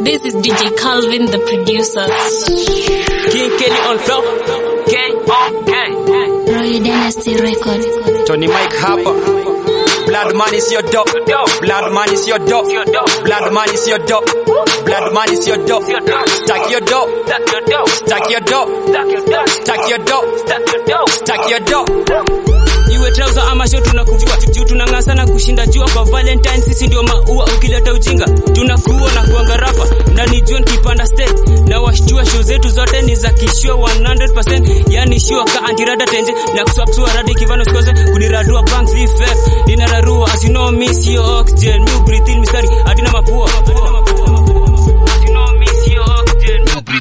This is DJ Calvin, the producer. King Kelly on flow. K O K. Roy Dynasty Record. Tony Mike hapa. Blood man is your dog. Blood man is your dog. Blood man is your dog. Blood man is your dog. Stack your dog. Stack your dog. Stack your dog. Stack your dog. Iwe trouser ama short tunakuvua juu tunang'aa sana kushinda jua kwa Valentine sisi ndio maua ukileta ujinga tunakuwa na kuanga rapa ndani John kipanda stage na washtua show zetu zote ni za kishua 100% yani shua ka antirada tenje na kuswapsua radi kivano sikose kuniradua bank leaf ninararua as you know miss your oxygen new breathe in mistari hatina mapua As you know, miss your oxygen.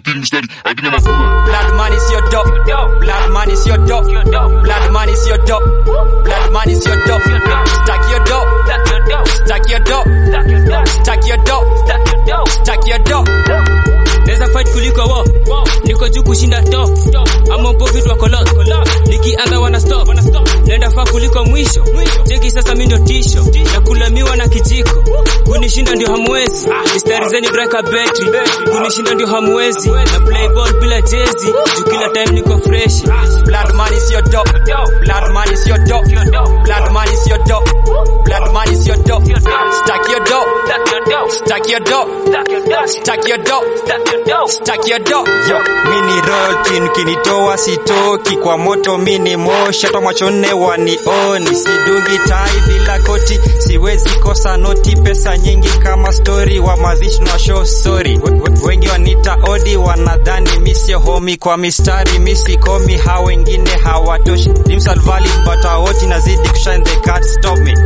Blood man is your dog. Blood man is your dog. Blood man is your dog. Blood man is your dog. Stack your dog. Stack your dog. Stack your dog. Stack your dog. Neza fight kuliko wo niko juu kushinda top ama mpo vitu wako lost nikianza wana stop nenda faa kuliko mwisho cheki sasa mi ndio tisho na kulamiwa na kijiko kunishinda ndio hamwezi mistari zeni breka betri kunishinda ndio hamwezi na play ball bila jezi juu kila time niko fresh Blood man is your dog. Blood man is your dog. Blood man is your dog. Blood man is your dog. Stack your dog. Stack your dog. Stack your dog. Stack your dog. Yo, mini roll kin kinitoa sitoki kwa moto mini moshi hata macho nne wanioni sidungi tai bila koti siwezi kosa noti pesa nyingi kama story wa mazishi na show sorry We- we- wengi wanita odi wanadhani misio homi kwa mistari misi komi hao wengine hawatoshi Dimsal Valley but awoti nazidi kushine they can't stop me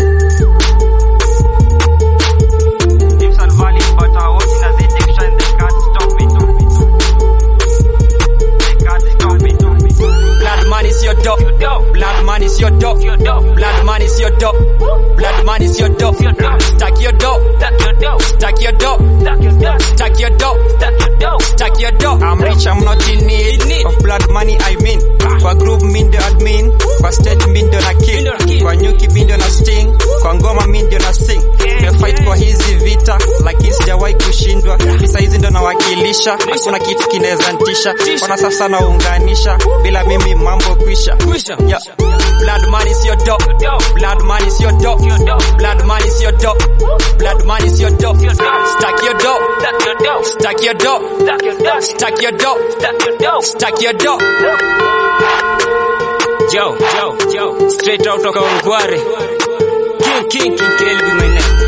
Dimsal Valley but awoti nazidi kushine they can't stop me They can't stop me Blood man is your dog. Blood man is your dog. Blood man is your dog. Blood man is your dog. Stack your dog. Stack your dog. Stack your dog. Stack your dog. I'm rich, I'm not in need of blood money, I mean. Kwa group mi ndio admin, kwa stage mi ndio na kill, kwa nyuki mi ndio na sting, kwa ngoma mi ndio na sing. Nimefight kwa hizi vita, lakini sijawahi kushindwa. Visa hizi ndio nawakilisha, hakuna kitu kinaweza ntisha. Wana sasa naunganisha, bila mimi mambo kwisha. Kwisha. Yeah. Blood man is your dog. Blood man is your dog. Blood man is your dog. Blood man is your dog. Stack your dog. Stack your dog. Stack your dog. Stack your dog. Yo, yo, yo, straight out of Kawangware. King, king, king, Kelly be my name.